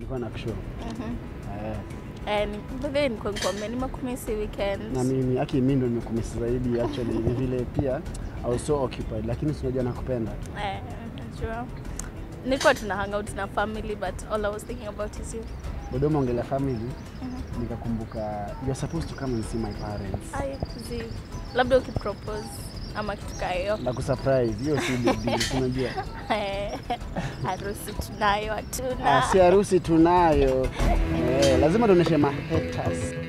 Nilikuwa na kushow. Mhm. Eh, Eh, ni bebe nilikuwa nikwambia nimekumisi weekend. na mimi aki mimi ndo nimekumisi zaidi actually ni vile pia I was so occupied lakini si unajua nakupenda. Eh, najua. Nilikuwa tuna hang out na family but all I was thinking about is you. Dodoma ongelea family Mhm. nikakumbuka you're supposed to come and see my parents. Ai, zi. Labda ukipropose ama kitu kaa hiyo. Na kusurprise hiyo si big deal si unajua. Eh, harusi tunayo Ah, hatuna. si harusi tunayo. Eh, lazima tuoneshe ma haters.